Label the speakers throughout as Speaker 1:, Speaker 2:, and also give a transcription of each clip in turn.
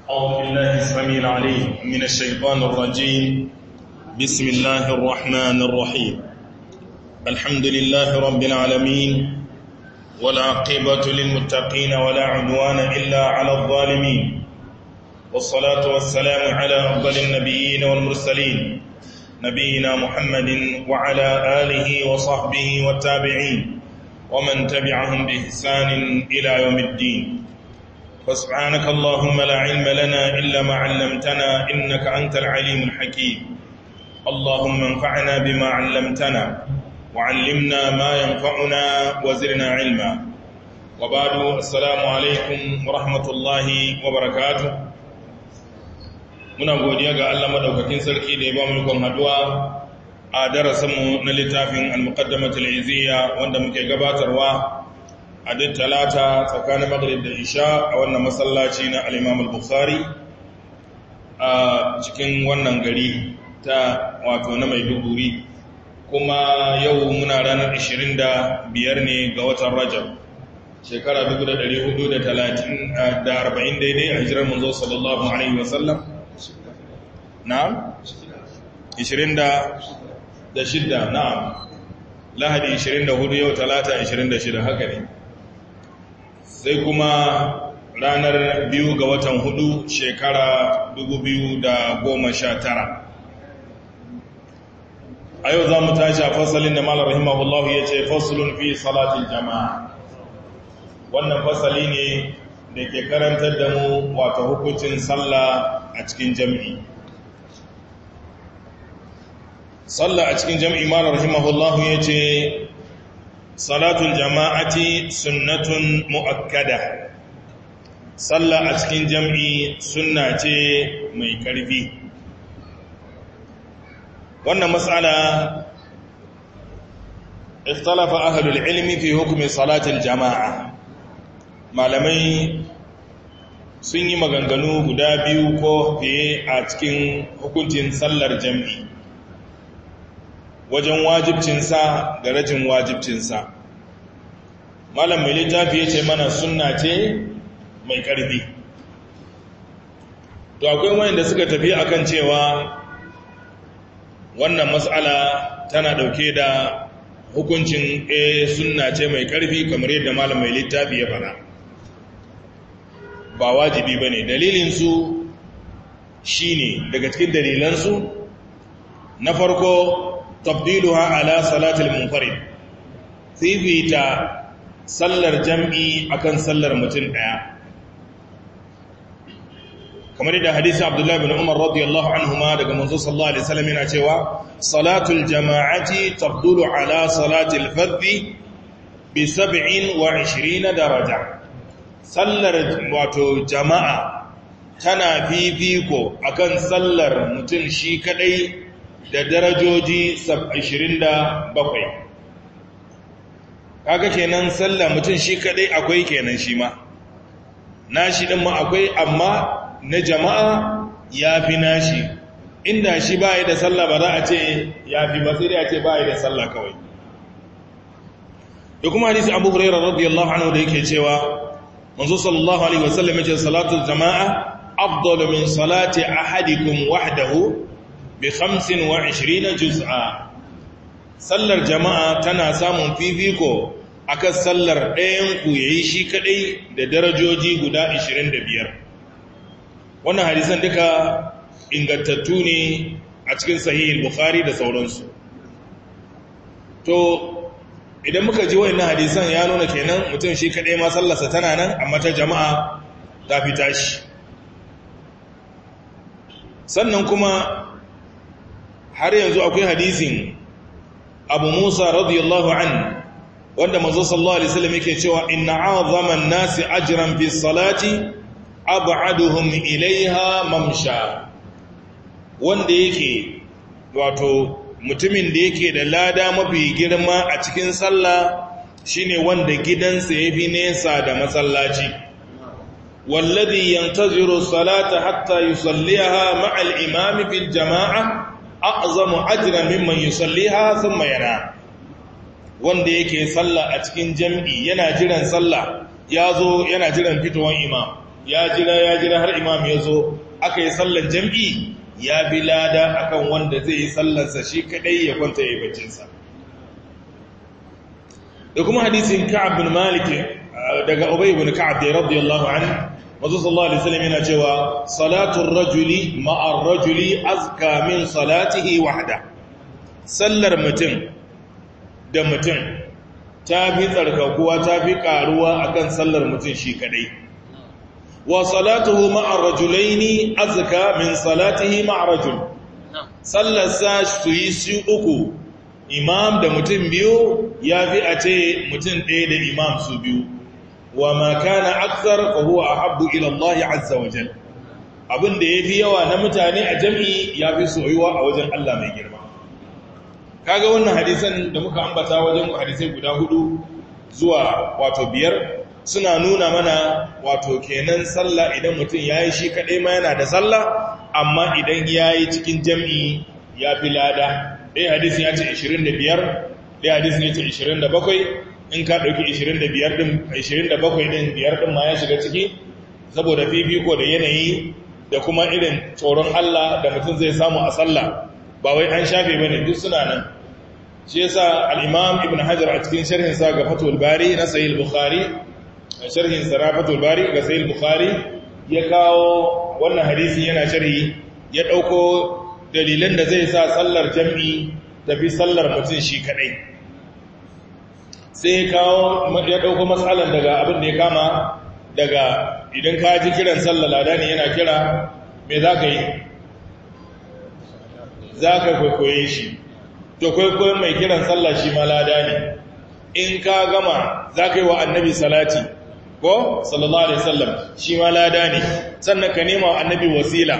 Speaker 1: أعوذ بالله السميع العليم من الشيطان الرجيم بسم الله الرحمن الرحيم الحمد لله رب العالمين والعاقبة للمتقين ولا عدوان إلا على الظالمين والصلاة والسلام على أفضل النبيين والمرسلين نبينا محمد وعلى آله وصحبه والتابعين ومن تبعهم بإحسان إلى يوم الدين فسبحانك اللهم لا علم لنا إلا ما علمتنا إنك أنت العليم الحكيم اللهم انفعنا بما علمتنا وعلمنا ما ينفعنا وزرنا علما وبعد السلام عليكم ورحمة الله وبركاته muna godiya ga Allah madaukakin sarki da ya ba mu ikon haduwa a darasinmu na littafin al-muqaddamatul izziya wanda muke gabatarwa a duk talata tsakanin maghrib da isha a wannan masallaci na al-imam al-bukhari a cikin wannan gari ta wato na maiduguri kuma yau muna ranar 25 ne ga watan rajab shekara 1440 daidai a hijirar manzo sallallahu alaihi wasallam na'am 26 na'am lahadi 24 yau talata 26 haka ne sai kuma ranar biyu ga watan hudu shekara 2019 a yau za mu tashi a fasalin da malar rahimahullahu ya ce fasalin fi salatin jama'a wannan fasali ne da ke karantar da mu wata hukuncin sallah a cikin jami'i sallah a cikin jami'i malar rahimahullahu ya ce salatul jama'ati sunnatun mu'akkada sallah a cikin jam'i sunna ce mai karfi wannan matsala ikhtalafa ahlul ilmi fi hukmi salatul jama'a malamai sun yi maganganu guda biyu ko fiye a cikin hukuncin sallar jam'i wajen wajibcinsa da rajin wajibcinsa malam mai littafi ya ce mana sunna ce mai ƙarfi to akwai wanda suka tafi akan cewa wannan matsala tana ɗauke da hukuncin a sunna ce mai ƙarfi kamar yadda malam mai littafi ya fara ba wajibi ba ne dalilinsu shi ne daga cikin dalilansu na farko tabdiluha ala salatul munfarid fifita sallar jam'i akan sallar mutum daya kamar da hadisi abdullahi bin umar radiyallahu anhuma daga manzo sallallahu alaihi wasallam yana cewa salatul jama'ati tabdulu ala salatil fardhi bi 27 daraja sallar wato jama'a tana fifiko akan sallar mutum shi kadai da darajoji 27 kaga kenan sallah mutum shi kadai akwai kenan shi ma nashi din ma akwai amma na jama'a yafi nashi inda shi bai da sallah ba za a ce yafi ba sai dai a ce bai da sallah kawai da kuma hadisi Abu Hurairah radiyallahu anhu da yake cewa manzo sallallahu alaihi wasallam yace salatul jama'a afdalu min salati ahadikum wahdahu bi khamsin wa ishirina juz'a sallar jama'a tana samun fifiko akan sallar ɗayan ku yayi shi kadai da darajoji guda 25 wannan hadisan duka ingantattu ne a cikin sahih bukhari da sauransu to idan muka ji wayannan hadisan ya nuna kenan mutum shi kadai ma sallarsa tana nan amma ta jama'a ta fita shi sannan kuma har yanzu akwai hadisin abu musa radiyallahu an wanda mazo sallallahu alaihi wasallam yake cewa inna azaman nasi ajran fi salati ab'aduhum ilaiha mamsha wanda yake wato mutumin da yake da lada mafi girma a cikin sallah shine wanda gidansa yafi nesa da masallaci والذي ينتظر الصلاة حتى يصليها مع الإمام في الجماعة a'zamu ajran mimman yusalliha thumma yana wanda yake sallah a cikin jami'i yana jiran sallah yazo yana jiran fitowar imam ya jira ya jira har imam ya zo aka yi sallan jam'i ya bi lada akan wanda zai yi sallansa shi kadai ya kwanta ya yi baccinsa da kuma hadisin ka'ab bin malik daga ubay bin ka'ab da radiyallahu anhu manzo sallallahu alaihi wasallam yana cewa salatul rajuli ma'ar rajuli azka min salatihi wahda sallar mutum da mutum ta fi tsarkakuwa ta fi karuwa akan sallar mutum shi kadai wa salatuhu ma'ar rajulaini azka min salatihi ma'ar rajul sallar sa su yi su uku imam da mutum biyu ya fi a ce mutum ɗaya da imam su biyu wa ma kana aksar fa huwa ahabbu ila Allah azza wa jal abin da yafi yawa na mutane a jami'i yafi soyuwa a wajen Allah mai girma kaga wannan hadisan da muka ambata wajen hadisai guda hudu zuwa wato biyar suna nuna mana wato kenan sallah idan mutum yayi shi kadai ma yana da sallah amma idan yayi cikin jami'i yafi lada dai hadisin ya ce 25 dai hadisin ya ce 27 in ka ɗauki 25 ɗin 27 ɗin biyar ɗin ma ya shiga ciki saboda fifiko da yanayi da kuma irin tsoron Allah da mutum zai samu a sallah ba wai an shafe ba ne duk suna nan shi yasa al-imam ibn hajar a cikin sharhin sa ga fatul bari na sahih bukhari sharhin sa na fatul bari ga sahih bukhari ya kawo wannan hadisi yana sharhi ya ɗauko dalilan da zai sa sallar jam'i tafi sallar mutum shi kadai sai kawo ya ɗauko matsalan daga abin da ya kama daga idan ka ji kiran sallar lada ne yana kira me za ka yi za ka kwaikwaye shi to kwaikwayon mai kiran sallar shi ma lada ne in ka gama za ka yi wa annabi salati ko sallallahu alaihi sallam shi ma lada ne sannan ka nema wa annabi wasila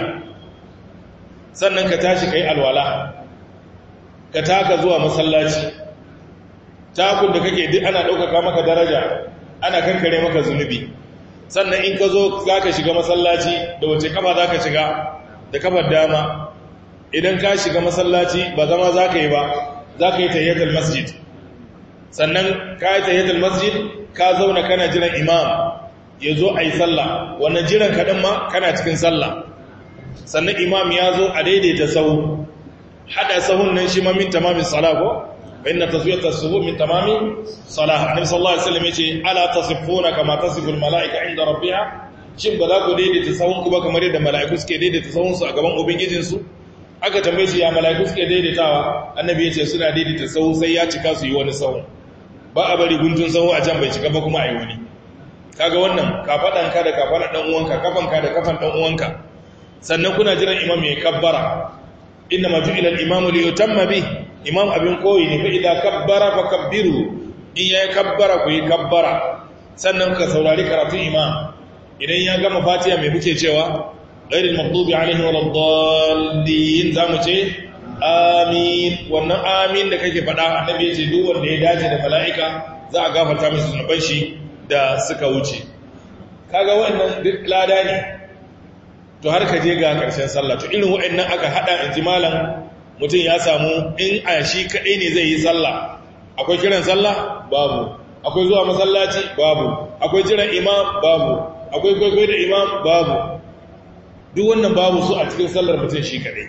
Speaker 1: sannan ka tashi ka yi alwala ka taka zuwa masallaci takun da kake duk ana ɗaukaka maka daraja ana kankare maka zunubi sannan in ka zo za ka shiga masallaci da wace kafa za ka shiga da kafar dama idan ka shiga masallaci ba zama za ka yi ba za ka yi tayyatar masjid sannan ka yi tayyatar masjid ka zauna kana jiran imam ya zo a yi sallah wannan jiran kaɗan ma kana cikin sallah sannan imam ya zo a daidaita sahu haɗa sahun nan shi ma min tamamin sala ko فإن تسوية الصفوف من تمام صلاة النبي صلى الله عليه وسلم يقول ألا تصفون كما تصف الملائكة عند ربها shin ba za ku daidaita sahunku ba kamar yadda mala'iku suke daidaita sahunsu a gaban ubangijinsu aka tambaye shi ya mala'iku suke daidaitawa annabi ya ce suna daidaita sahu sai ya cika su yi wani sahun ba a bari guntun sahu a can bai cika ba kuma a yi wani kaga wannan kafaɗanka da kafaɗan ɗan uwanka kafanka da kafan ɗan uwanka sannan kuna jiran imam ya kabbara inna ma ju'ila al-imamu li yutamma bi imam abin koyi ne fa idan kabbara fa kabbiru in ya kabbara ku yi kabbara sannan ka saurari karatun imam idan ya gama fatiha mai muke cewa ghairil maghdubi alaihim waladdallin zamu ce amin wannan amin da kake faɗa annabi ya ce duk wanda ya dace da mala'ika za a gafarta masa zunuban shi da suka wuce kaga wannan duk lada ne to har ka je ga ƙarshen sallah to irin wa'annan aka hada in ji malam mutum ya samu in a shi kaɗai ne zai yi sallah akwai kiran sallah babu akwai zuwa masallaci babu akwai jiran imam babu akwai kwaikwayo da imam babu duk wannan babu su a cikin sallar mutum shi kaɗai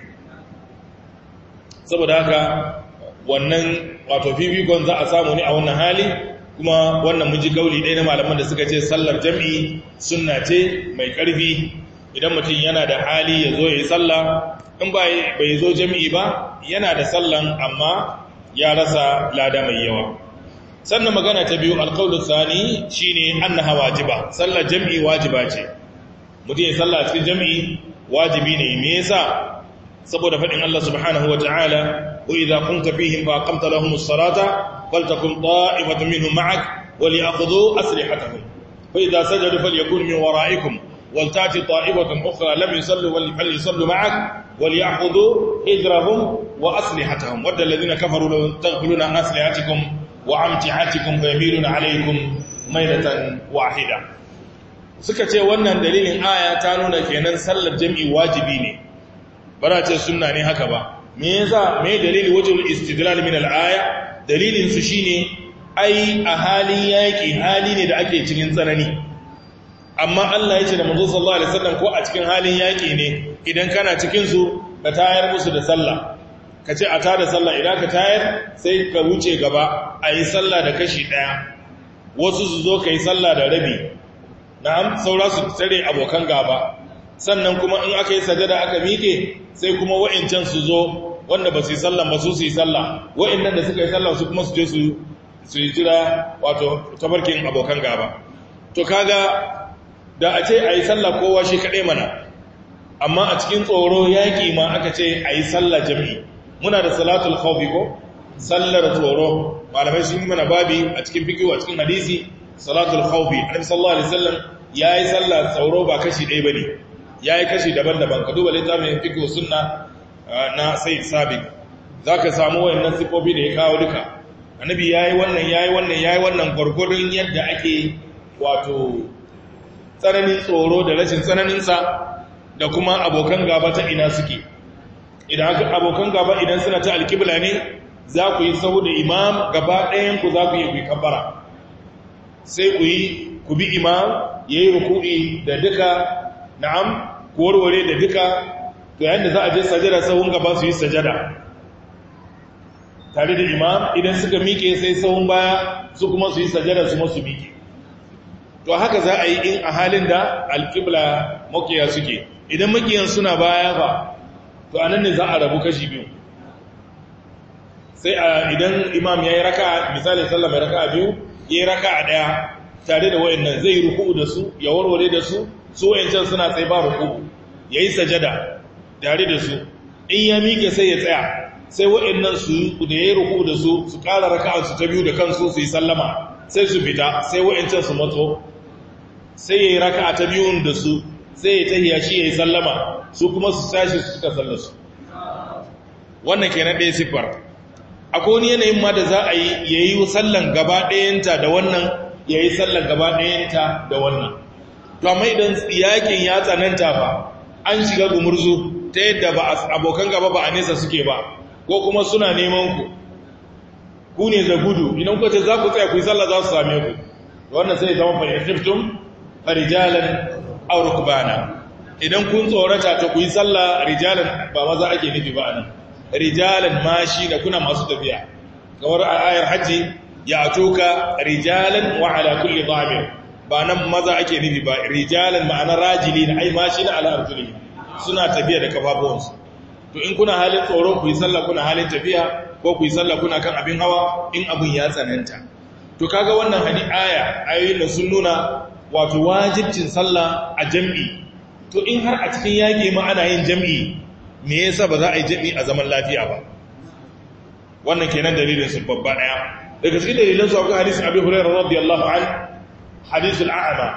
Speaker 1: saboda haka wannan wato fifikon za a samu ne a wannan hali kuma wannan mun ji gauli ɗaya na malaman da suka ce sallar jam'i sunna ce mai ƙarfi idan mutum yana da hali ya zo ya yi sallah in bai zo jami'i ba yana da sallan amma ya rasa lada mai yawa sannan magana ta biyu alƙaunin sani shine annaha wajiba sallar jami'i wajiba ce mutum ya sallah cikin jami'i wajibi ne me yasa saboda faɗin Allah subhanahu wata'ala wa idza kunta fihim fa aqamta lahum as-salata faltakum ta'ifatun minhum ma'ak wa li'khudhu aslihatahum fa idza sajadu falyakun min wara'ikum ولتاتي طائفة أخرى لم يصلوا فليصلوا معك وليأخذوا حذرهم وأسلحتهم ود الذين كفروا لو تغفلون عن أسلحتكم وأمتعتكم فيميلون عليكم ميلة واحدة suka ce wannan dalilin aya ta nuna kenan sallar jami'i wajibi ne ba ce sunna ne haka ba me yasa me dalili wajhul istidlal min al-aya dalilin su shine ai a halin yaki hali ne da ake cikin tsanani amma Allah ya ce da manzo sallallahu alaihi wasallam ko a cikin halin yaki ne idan kana cikin su ka tayar musu da sallah ka ce a tada sallah idan ka tayar sai ka wuce gaba a yi sallah da kashi ɗaya wasu su zo ka yi sallah da rabi na'am saura su tare abokan gaba sannan kuma in aka yi sajada aka miƙe sai kuma wa'incan su zo wanda ba su yi sallah ba su su yi sallah wa'innan da suka yi sallah su kuma su je su su yi jira wato tabarkin abokan gaba to kaga da a ce a yi sallah kowa shi kaɗai mana amma a cikin tsoro yaƙi ma aka ce a yi sallah jami'i muna da salatul khawfi ko sallar tsoro malamai sun yi mana babi a cikin fiqh a cikin hadisi salatul khawfi annabi sallallahu alaihi wasallam yayi sallar tsoro ba kashi ɗaya bane yayi kashi daban-daban ka duba littafin fiqh sunna na sayyid sabiq zaka samu wayannan sifofi da ya kawo duka annabi yayi wannan yayi wannan yayi wannan gurgurun yadda ake wato tsananin tsoro da rashin tsananin sa da kuma abokan gaba ta ina suke idan abokan gaba idan suna ta alkibla ne za ku yi sau da imam gaba ɗayanku za ku yi ku kabbara sai ku yi ku bi imam ya yi ruku'i da duka na'am ku warware da duka to yayin da za a je sajada sahun gaba su yi sajada tare da imam idan suka miƙe sai sahun baya su kuma su yi sajada su masu miƙe to haka za a yi in a halin da alkibla makiya suke idan makiyan suna baya ba to anan ne za a rabu kashi biyu sai a idan imam ya yi raka misali sallah mai raka biyu ya yi raka a ɗaya tare da wayannan zai yi ruku'u da su ya warware da su su wayancan suna tsaye ba ruku'u ya yi sajada tare da su in ya miƙe sai ya tsaya sai wayannan su da ya yi ruku'u da su su ƙara raka su ta biyu da kansu su yi sallama sai su fita sai wayancan su matso sai ya yi raka ta biyun da su sai ya tahiya shi ya yi sallama su kuma su tashi su suka sallarsu wannan kenan ɗaya siffar akwai wani yanayin ma da za a yi ya yi sallan gaba ɗayanta da wannan ya yi sallan gaba ɗayanta da wannan to amma idan yakin ya tsananta ba an shiga gumurzu ta yadda ba abokan gaba ba a nesa suke ba ko kuma suna neman ku ku ne da gudu idan ku ce za ku tsaya ku yi sallah za su same ku wannan sai zama fahimtum farijalan aw rukbana idan kun tsorata ta ku yi sallah rijalan ba maza ake nufi ba anan rijalan mashi da kuna masu tafiya kamar a ayar hajji ya atuka rijalan wa ala kulli dhamir ba nan maza ake nufi ba rijalan ma'ana rajili na ai mashi na ala arjuli suna tafiya da kafafuwansu to in kuna halin tsoro ku yi sallah kuna halin tafiya ko ku yi sallah kuna kan abin hawa in abin ya tsananta to kaga wannan hadi aya ayoyin da sun nuna wato wajibcin sallah a jam'i to in har a cikin yaƙi ma ana yin jam'i me yasa ba za a yi jam'i a zaman lafiya ba wannan kenan dalilin su babba daya daga cikin dalilan su akwai hadisi Abi Hurairah radiyallahu an hadisul a'ma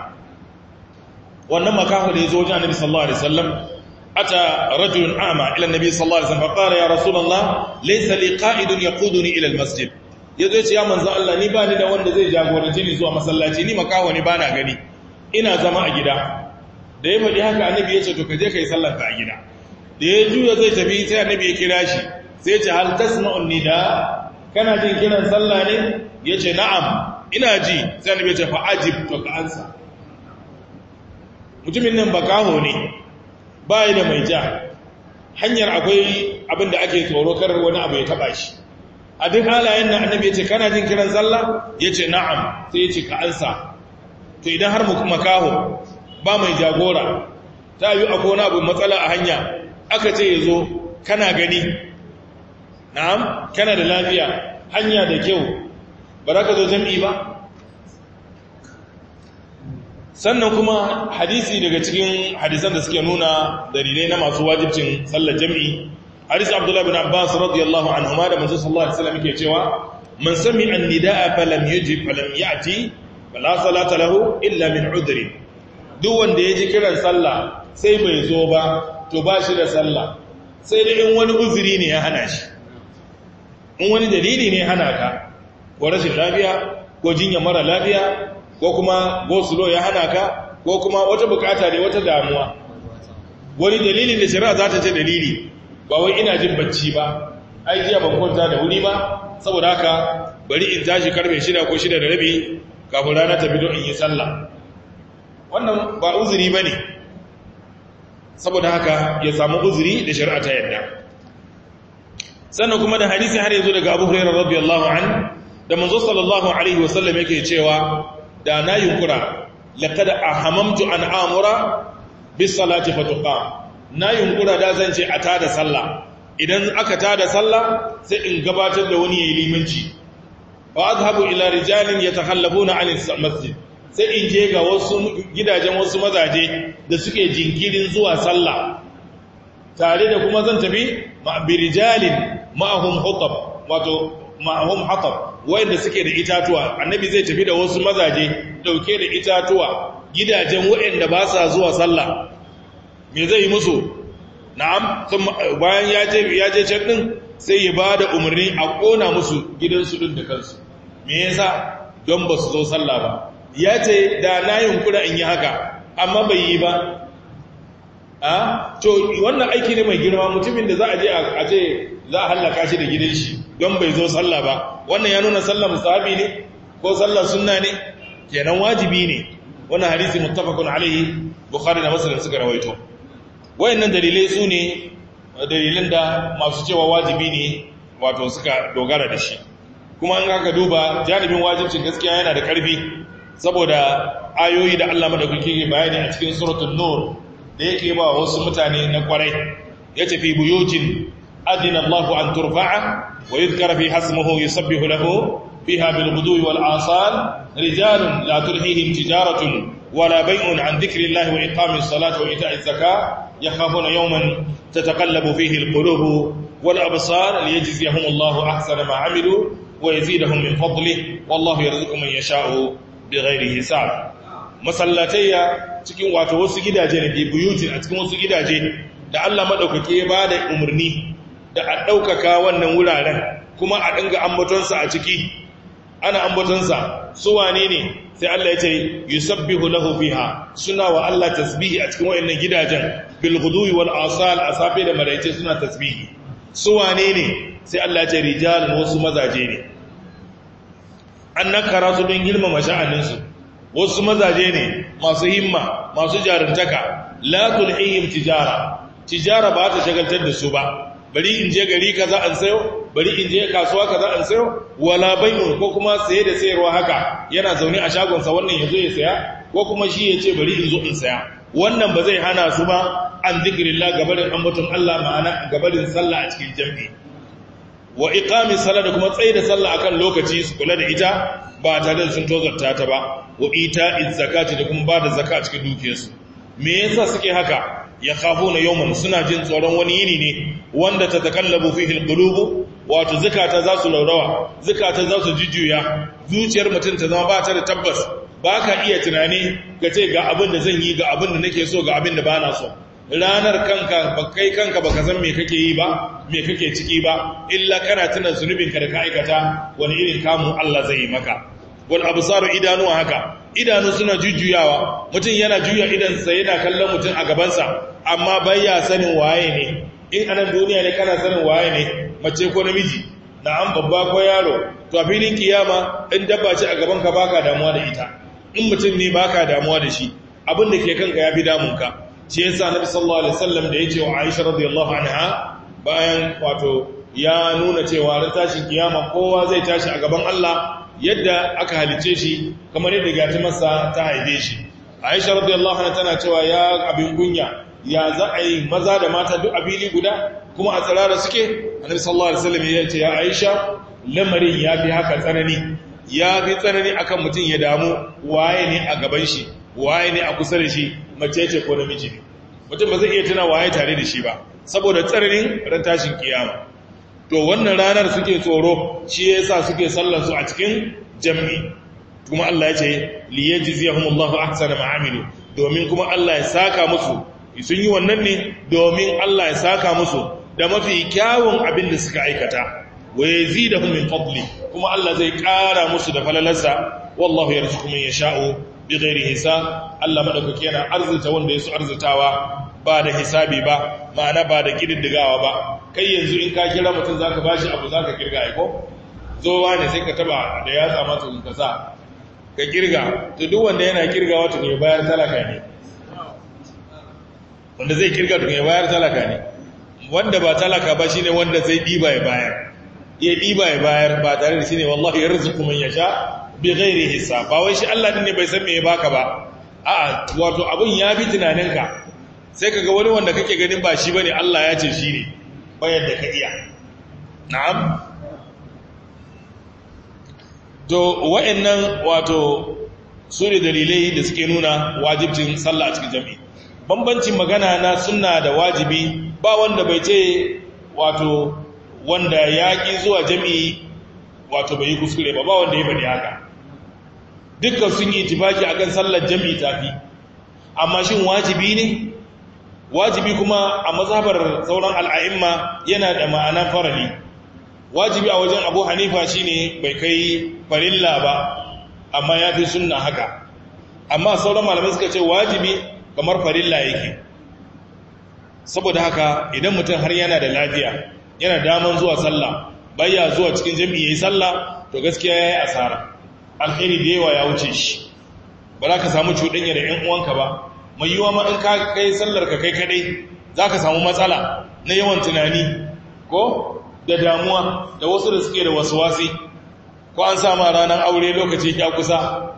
Speaker 1: wannan makahu da yazo wajen Annabi sallallahu alaihi wasallam ata rajulun a'ma ila Annabi sallallahu alaihi wasallam faqala ya rasulullah laysa li qa'idun yaquduni ila almasjid yazo ya ce ya manzo Allah ni ba ni da wanda zai jagorance ni zuwa masallaci ni makahu ne bana gani ina zama a gida da ya faɗi haka annabi ya ce to ka je kai sallar ka a gida da ya juya zai tafi sai annabi ya kira shi sai ce hal tasma'un nida kana jin kiran sallah ne yace na'am ina ji sai annabi ya ce fa ajib to ka ansa mutumin nan bakaho ne bai da mai ja hanyar akwai abin da ake tsoro kar wani abu ya taba shi a duk halayen nan annabi ya ce kana jin kiran sallah yace na'am sai ya ce ka ansa to idan har makaho ba mai jagora ta yi akwai wani abu matsala a hanya aka ce ya zo kana gani na'am kana da lafiya hanya da kyau ba za ka zo jam'i ba sannan kuma hadisi daga cikin hadisan da suke nuna dalilai na masu wajibcin sallar jam'i hadisi abdullahi bin abbas radiyallahu anhuma da manzo sallallahu alaihi wasallam yake cewa man sami an-nidaa falam yujib falam ya'ti fala salata lahu illa min udri duk wanda ya ji kiran sallah sai bai zo ba to ba shi da sallah sai da in wani uzuri ne ya hana shi in wani dalili ne hana ka ko rashin lafiya ko jinya mara lafiya ko kuma gosulo ya hana ka ko kuma wata bukata ne wata damuwa wani dalili da shari'a za ta ce dalili ba wai ina jin bacci ba ai jiya ban kwanta da wuri ba saboda haka bari in tashi karfe shida ko shida da rabi kafin rana ta fito in yi sallah wannan ba uzuri ba ne saboda haka ya samu uzuri da shari'a ta yadda sannan kuma da hadisi har yanzu daga abu hurairar radiyallahu an da manzo sallallahu alaihi wasallam yake cewa da na yunkura laqad ahamamtu an amura bis salati fatuqam na yunkura da zan ce a tada sallah idan aka tada sallah sai in gabatar da wani yayi limanci fa azhabu ila rijalin yatakhallafuna an masjid sai in je ga wasu gidajen wasu mazaje da suke jinkirin zuwa sallah tare da kuma zan tafi birijalin ma'ahum hutab wato ma'ahum hatab wanda suke da itatuwa annabi zai tafi da wasu mazaje dauke da itatuwa gidajen waɗanda ba sa zuwa sallah me zai yi musu na'am bayan ya je ya je can din sai ya bada umarni a kona musu gidansu din da kansu me yasa don ba su zo sallah ba ya ce da na yunkura in yi haka amma bai yi ba a to wannan aiki ne mai girma mutumin da za a je a ce za a hallaka shi da gidan shi don bai zo sallah ba wannan ya nuna sallah musahabi ne ko sallah sunna ne kenan wajibi ne wannan hadisi muttafaqun alaihi bukhari da muslim suka rawaito wayannan dalilai su ne dalilan da masu cewa wajibi ne wato suka dogara da shi kuma an aka duba janibin wajibcin gaskiya yana da karfi saboda ayoyi da Allah madaukaki ke bayani a cikin suratul nur da yake ba wasu mutane na kwarai ya tafi buyutin adina Allah an turfa'a wa yuzkara fi hasmuhu yusabbihu lahu fiha bil ghudwi wal asal rijalun la tulhihim tijaratun wala bay'un an dhikri Allah wa iqamis salati wa ita'iz zakah yakhafuna yawman tataqallabu fihi al qulub wal absar liyajziyahum Allah ahsana ma 'amilu wa yazidahum min fadlihi wallahu yarzuqu man yasha'u bighairi hisab masallatayya cikin wato wasu gidaje ne bi buyutin a cikin wasu gidaje da Allah madaukake ya bada umarni da a daukaka wannan wuraren kuma a dinga ambatonsa a ciki ana ambatonsa su wane ne sai Allah ya ce yusabbihu lahu fiha suna wa Allah tasbihi a cikin wayannan gidajen bil ghudwi wal asal asafi da maraice suna tasbihi su wane ne sai Allah ya ce rijalun wasu mazaje ne an nakara su don girmama sha'aninsu wasu mazaje ne masu himma masu jarumtaka la tulhihim tijara tijara ba ta shagaltar da su ba bari in je gari kaza an sayo bari in je kasuwa kaza an sayo wala bai'un ko kuma saye da sayarwa haka yana zaune a shagonsa wannan yazo ya saya ko kuma shi ya ce bari in zo in saya wannan ba zai hana su ba an zikrillah gabarin ambaton Allah ma'ana gabarin sallah a cikin jami'i wa iqami salat da kuma tsaye da sallah akan lokaci su kula da ita ba tare da sun tozarta ta ba wa ita'iz zakati da kuma bada zakka cikin dukiyarsu me yasa suke haka ya khafuna yawman suna jin tsoron wani yini ne wanda ta takallabu fihi alqulub wato zakata za su laurawa zakata za su jujjuya zuciyar mutum ta zama ba ta da tabbas ba ka iya tunani ga ce ga abin da zan yi ga abin da nake so ga abin da ba na so ranar kanka ba kai kanka baka san me kake yi ba me kake ciki ba illa kana tuna zunubinka da ka aikata wani irin kamu Allah zai yi maka wal absaru idanu haka idanu suna jujjuyawa mutum yana juya idansa yana kallon mutum a gabansa amma baya sanin waye ne in anan duniya ne kana sanin waye ne mace ko namiji na'am babba ko yaro to a filin kiyama in dabba ce a gaban ka baka damuwa da ita in mutum ne baka damuwa da shi abin da ke kanka yafi damunka shi yasa nabi sallallahu alaihi wasallam da yace wa Aisha radiyallahu anha bayan wato ya nuna cewa ran tashin kiyama kowa zai tashi a gaban Allah yadda aka halice shi kamar yadda gati masa ta haife shi Aisha radiyallahu anha tana cewa ya abin gunya ya za a yi maza da mata duk abili guda kuma a tsirara suke annabi sallallahu alaihi wasallam ya ce ya Aisha lamarin ya fi haka tsanani ya fi tsanani akan mutum ya damu waye ne a gaban shi waye ne a kusa da shi mace ce ko namiji ne mutum ba zai iya tuna waye tare da shi ba saboda tsananin ran tashin kiyama to wannan ranar suke tsoro shi yasa suke sallar su a cikin jami'i kuma Allah ya ce liyajziyahumullahu ahsana ma amilu domin kuma Allah ya saka musu sun yi wannan ne domin Allah ya saka musu da mafi kyawun abin da suka aikata wa yazidahum min fadli kuma Allah zai ƙara musu da falalarsa wallahu yarzuqu man yasha'u bighairi hisab Allah madaukake yana arzuta wanda yaso arzutawa ba da hisabi ba ma'ana ba da kididdigawa ba kai yanzu in ka kira mutum zaka bashi abu zaka kirga ai ko zowa ne sai ka taba da yatsa masa ka sa ka kirga to duk wanda yana kirga wato ne bayar talaka ne wanda zai kirga to ne bayar talaka ne wanda ba talaka ba shine wanda zai diba ya bayar ya diba ya bayar ba tare da shine wallahi yarzuqu man yasha bi ghairi hisab ba wai shi Allah din ne bai san me ya baka ba a'a wato abun ya bi tunaninka sai kaga wani wanda kake ganin ba shi bane Allah ya ce shi ne bayan da ka iya na'am to wa'annan wato su ne dalilai da suke nuna wajibcin sallah a cikin jami'i bambancin magana na sunna da wajibi ba wanda bai ce wato wanda ya ƙi zuwa jami'i wato bai yi kuskure ba ba wanda ya bari haka dukkan sun yi tibaki akan sallar jami'i tafi amma shin wajibi ne wajibi kuma a mazhabar sauran al'a'imma yana da ma'anan farali wajibi a wajen abu hanifa shine bai kai farilla ba amma ya fi sunna haka amma sauran malamai suka ce wajibi kamar farilla yake saboda haka idan mutum har yana da lafiya yana daman zuwa sallah bayya zuwa cikin jami'i yayi sallah to gaskiya yayi asara alheri da yawa ya wuce shi ba za ka samu cuɗanya da 'yan uwanka ba mai yiwa ma in ka kai sallar ka kai kadai za ka samu matsala na yawan tunani ko da damuwa da wasu da suke da wasu wasi ko an sama ranar aure lokaci ya kusa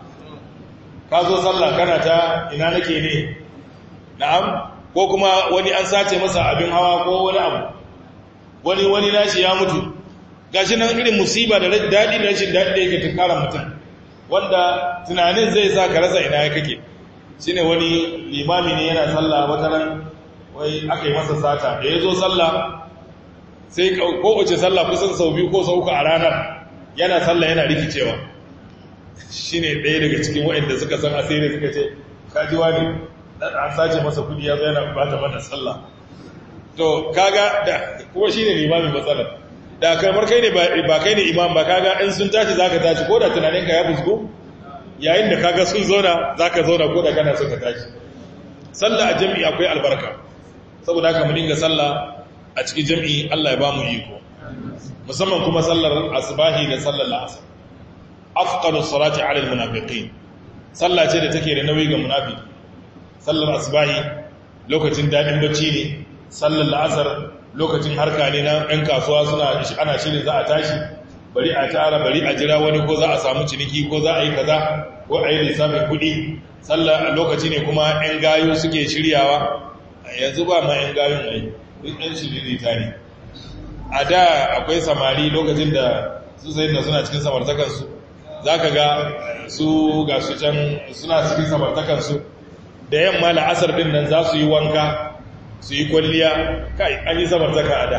Speaker 1: ka zo sallah kana ta ina nake ne na'am ko kuma wani an sace masa abin hawa ko wani abu wani wani nashi ya mutu gashi nan irin musiba da daɗi da rashin daɗi da yake tunkara mutum wanda tunanin zai sa ka rasa ina ya kake shine wani limami ne yana sallah wata ran wai aka yi masa sata da ya zo sallah sai kowace sallah kusan sau biyu ko sau uku a ranar yana sallah yana rikicewa shine ɗaya daga cikin waɗanda suka san asiri suka ce kajiwa ne an sace masa kudi ya zo yana bata mana sallah to kaga da kuma shine limamin matsalar da kamar kai ne ba kai ne imam ba kaga in sun tashi zaka tashi ko da tunaninka ya fusku yayin da kaga sun zauna zaka zauna ko da kana so ka tashi sallah a jami'i akwai albarka saboda haka mu dinga sallah a cikin jami'i Allah ya ba mu iko musamman kuma sallar asbahi da sallar la'asar afqalu salati ala almunafiqin sallah ce da take da nauyi ga munafiki sallar asbahi lokacin dadin bacci ne sallar la'asar lokacin harka ne na ɗan kasuwa suna ana shirin za a tashi bari a tara bari a jira wani ko za a samu ciniki ko za a yi kaza ko a yi lissafin kuɗi sallar lokaci ne kuma 'yan gayu suke shiryawa yanzu ba ma 'yan gayun ai duk 'yan shiririta ne a da akwai samari lokacin da su sai da suna cikin samartakansu za ka ga su ga su can suna cikin samartakansu da yamma la'asar din nan za su yi wanka su yi kwalliya kai an yi samartaka a da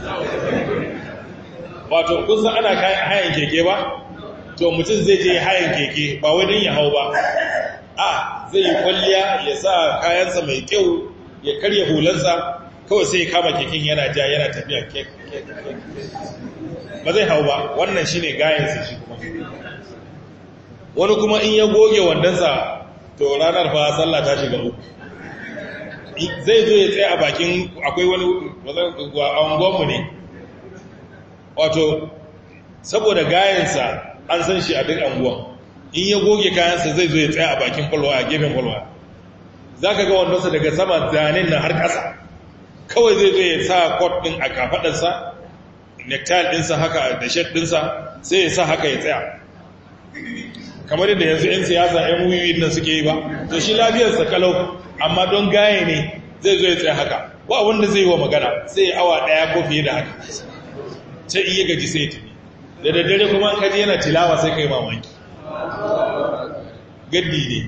Speaker 1: wato kusan ana hayan keke ba to mutum zai je hayan keke ba wai don ya hau ba a zai yi kwalliya ya sa kayansa mai kyau ya karya hulansa kawai sai ya kama keken yana ja yana tafiya kek ba zai hau ba wannan shi ne gayansa shi kuma wani kuma in ya goge wandonsa to ranar fa sallah ta shiga uku zai zo ya tsaye a bakin akwai wani a unguwanmu ne wato saboda gayansa an san shi a duk anguwan in ya goge kayansa zai zo ya tsaye a bakin kwalwa a gefen kwalwa za ka ga wandonsa daga sama zanen na har ƙasa kawai zai zo ya sa kwat ɗin a kafaɗarsa nektar ɗinsa haka da shed ɗinsa sai ya sa haka ya tsaya kamar yadda yanzu 'yan siyasa 'yan wuyi nan suke yi ba to shi lafiyarsa kalau amma don gaye ne zai zo ya tsaye haka ba wanda zai yi wa magana sai ya awa ɗaya ko fiye da haka sai iya gaji sai ya tafi da daddare kuma kaji yana tilawa sai kai mamaki gaddi ne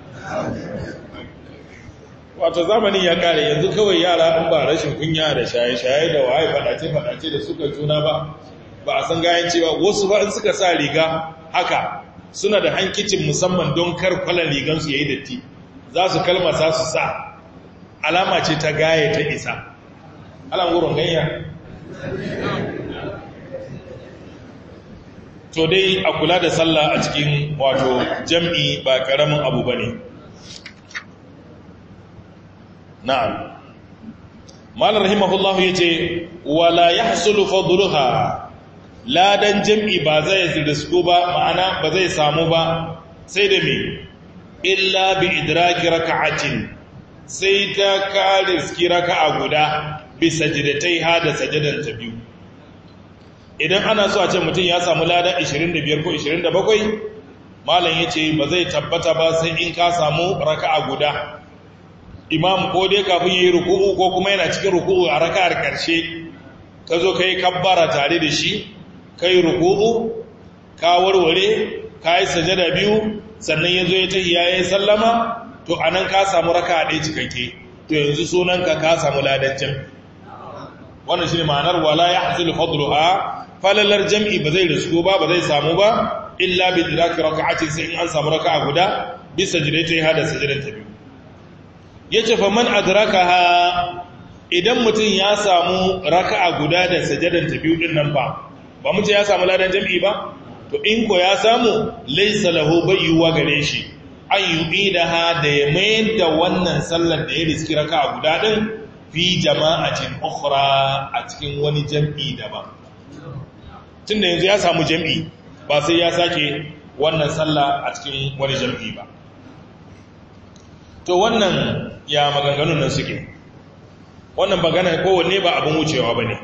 Speaker 1: wato zamanin ya kare yanzu kawai yara in ba rashin kunya da shaye-shaye da waye fadace-fadace da suka juna ba ba a san gayan cewa wasu ba in suka sa riga haka suna da hankicin musamman don kar kwalan rigansu ya yi datti za su kalmasa su sa alama ce ta gaye ta isa alam wurin ganya to dai a kula da sallah a cikin wato jam'i ba karamin abu ba ne na'am malar rahimahullahu ya ce wala ya hasulu fadluha ladan jam'i ba zai risku ba ma'ana ba zai samu ba sai da me illa bi idraki raka'atin sai ta kare ski raka'a guda bi sajdatai ha da sajadan ta biyu idan ana so a ce mutum ya samu lada 25 ko 27 malam yace ba zai tabbata ba sai in ka samu raka'a guda imam ko dai kafin yi ruku'u ko kuma yana cikin ruku'u a raka'ar karshe ka zo kai kabbara tare da shi kai ruku'u ka warware ka yi sajada biyu sannan ya zo ya tahi ya yi sallama to a nan ka samu raka a ɗaya cikakke to yanzu sunanka ka samu ladancin wannan shi ne ma'anar wala ya hasil fadlu a falalar jam'i ba zai risko ba ba zai samu ba illa bi diraki raka'atin sai in an samu raka'a guda bisa jirai ta hada sajidan ta biyu yace fa man adrakaha idan mutum ya samu raka'a guda da sajadan ta biyu din nan ba ba mu ce ya samu ladan jam'i ba to in ko ya samu laysa lahu bayyuwa gare shi an yu'idaha da ya mayar da wannan sallar da ya riski raka'a guda din fi jama'atin ukhra a cikin wani jam'i daban tunda yanzu ya samu jam'i ba sai ya sake wannan sallah a cikin wani jam'i ba to wannan ya maganganun nan suke wannan magana kowanne ba abin wucewa ba ne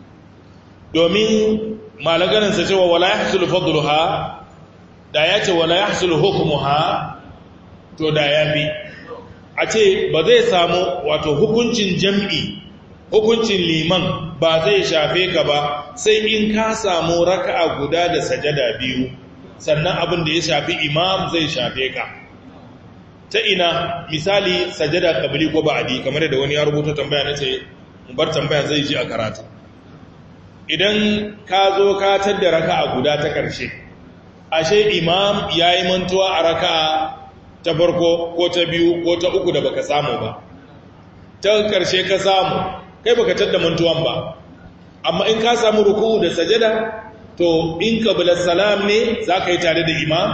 Speaker 1: domin malaganinsa cewa wala ya hasulu fadluha da ya ce wala ya hasulu hukumuha to da ya fi a ce ba zai samu wato hukuncin jam'i hukuncin liman ba zai shafe ka ba sai in ka samu raka'a guda da sajada biyu sannan abin da ya shafi imam zai shafe ka ta ina misali sajada kabili ko ba'adi kamar da wani ya rubuta tambaya na ce bar tambaya zai ji a karatu idan ka zo ka tadda raka'a guda ta ƙarshe ashe imam ya yi mantuwa a raka'a ta farko ko ta biyu ko ta uku da baka samu ba ta ƙarshe ka samu kai baka tadda mantuwan ba amma in ka samu ruku'u da sajada to in kabila salam ne za ka yi tare da imam